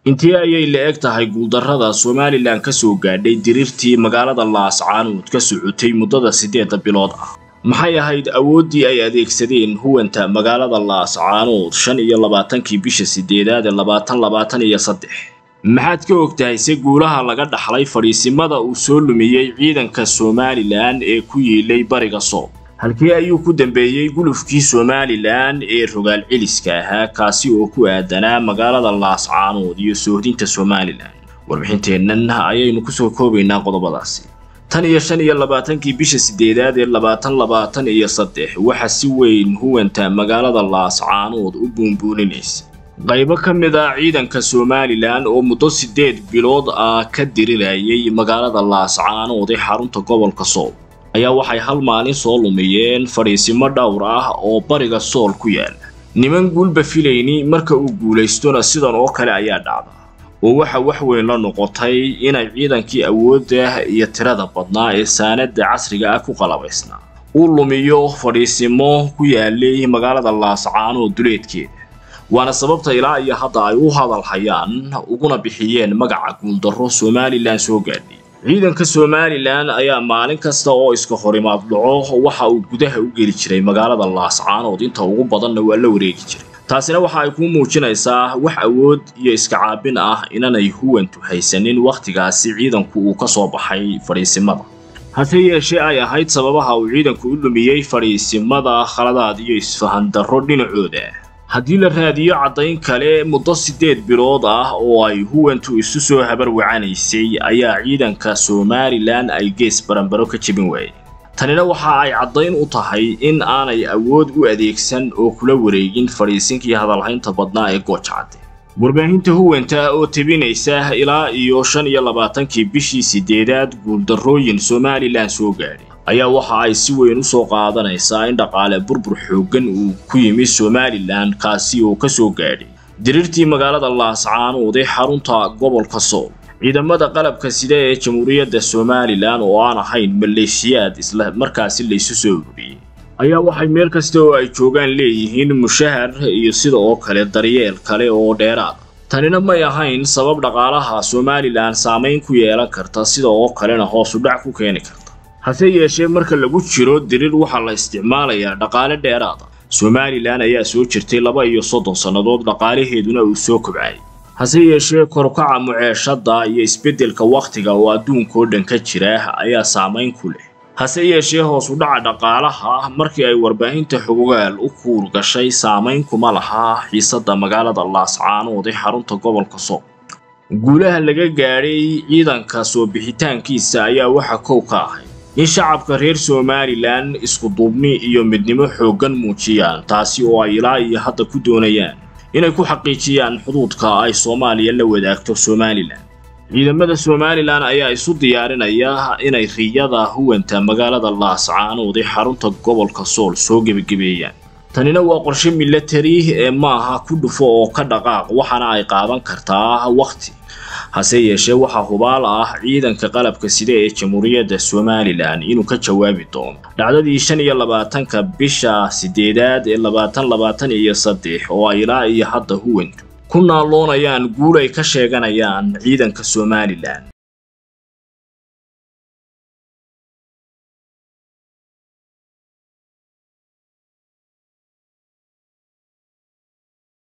intii ayay la eg tahay guuldarrada somalilan ka soo gaadhay diriirtii magaalada laascaanood ka socotay muddada siddeedda bilood ah maxay ahayd awooddii ay adeegsadeen huwanta magaalada laascaanood shan iyo labaatankii bisha siddeedaad ee labaatan labaatan iyo saddex maxaad ka og tahay se guulaha laga dhaxlay fadhiisimada uu soo lumiyey ciidanka somalilan ee ku yiilay bariga soob halkii ayuu ku dambeeyey gulufkii somalilan ee rogaal celiska ahaa kaasi oo ku aadanaa magaalada laascaanood iyo soohdinta somalilan warbixinteennan ayaynu kusoo koobaynaa qodobadaasi tan iyo shan iyo labaatankii bisha siddeedaad ee labaatan labaatan iyo saddex waxaa si weyn huwanta magaalada laascaanood u buunbuuninaysa qaybo ka mid ah ciidanka somalilan oo muddo siddeed bilood ah ka dirirayay magaalada laascaanood ee xarunta gobolka sool ayaa waxay hal maalin soo lumiyeen fadhiisimo dhowr ah oo bariga sool ku yaala niman guulba filayni marka uu guulaystona sidan oo kale ayaa dhacda oo waxa wax weyn la noqotay inay ciidankii awoodda iyo tirada badnaa ee saanada casriga ah ku qalabaysnaa uu lumiyo fadhiisimo ku yaalay magaalada laascaanood duleedkeeda waana sababta ilaa iyo hadda ay u hadal hayaan uguna bixiyeen magaca guuldarro somalilan soo gaadhay ciidanka somalilan ayaa maalin kasta oo iska horimaad dhaco waxa uu gudaha u geli jiray magaalada laascaanood inta ugu badanna waa la wareegi jiray taasina waxa ay kuu muujinaysaa wax awood iyo iska caabin ah inanay huwantu haysanin wakhtigaasi ciidanku uu ka soo baxay fadhiisimada hase yeeshee ay ahayd sababaha uu ciidanku u lumiyey fadhiisimada khaladaad iyo isfahandarro dhinacooda haddii la raadiyo caddayn kale muddo siddeed bilood ah oo ay huwantu isu soo habarwacanaysay ayaa ciidanka somalilan ay gees baranbaro ka jebin waayeen tanina waxa ay caddayn u tahay in aanay awood u adeegsan oo kula wareegin fadhiisinkii hadalhaynta badnaa ee goojacadde warbaahinta huwanta oo tebinaysa ilaa iyo shan iyo labaatankii bishii siddeedaad guuldarrooyin somalilan soo gaadhay ayaa waxa ay si weyn u soo qaadanaysaa in dhaqaale burbur xooggan uu ku yimi somalilan kaasi oo ka soo gaadhay diriirtii magaalada laascaanood ee xarunta gobolka sool ciidamada qalabka sida ee jamhuuriyadda somalilan oo aan ahayn maleeshiyaad isla markaasi laysu soo ururiyey ayaa waxay meel kasta oo ay joogaan leeyihiin mushahar iyo sida oo kale daryeel kale oo dheeraada tanina may ahayn sabab dhaqaalaha somalilan saamayn ku yeelan karta sida oo kalena hoos u dhac ku keeni karta hase yeeshee marka lagu jiro diriir waxaa la isticmaalayaa dhaqaale dheeraada somalilan ayaa soo jirtay laba iyo soddon sannadood dhaqaalaheeduna uu soo kobcayay hase yeeshee korukaca muceeshadda iyo isbeddelka wakhtiga oo adduunkao dhan ka jira ayaa saamayn ku leh hase yeeshee hoos u dhaca dhaqaalaha markii ay warbaahinta xogogaal u kuur gashay saamayn kuma lahaa xiisadda magaalada laascaanood ee xarunta gobolka sool guulaha laga gaadhay ciidanka soo bixitaankiisa ayaa waxa kow ka ahay in shacabka reer somalilan iskuduubni iyo midnimo xooggan muujiyaan taasi oo ay ilaa iyo hadda ku doonayaan inay ku xaqiijiyaan xuduudka ay soomaaliya la wadaagto somalilan ciidamada somalilan ayaa isu diyaarinaya inay riyada huwanta magaalada laascaanood ee xarunta gobolka sool soo gebagabeeyaan tanina waa qorshe milatari ee maaha ku dhufo oo ka dhaqaaq waxaana ay qaadan kartaa wakhti hase yeeshee waxaa hubaal ah ciidanka qalabka sida ee jamhuuriyadda somalilan inuu ka jawaabi doono dhacdadii shan iyo labaatanka bisha siddeedaad ee labaatan labaatan iyo saddex oo ay ilaa iyo hadda huwantu ku naaloonayaan guul ay ka sheeganayaan ciidanka somalilan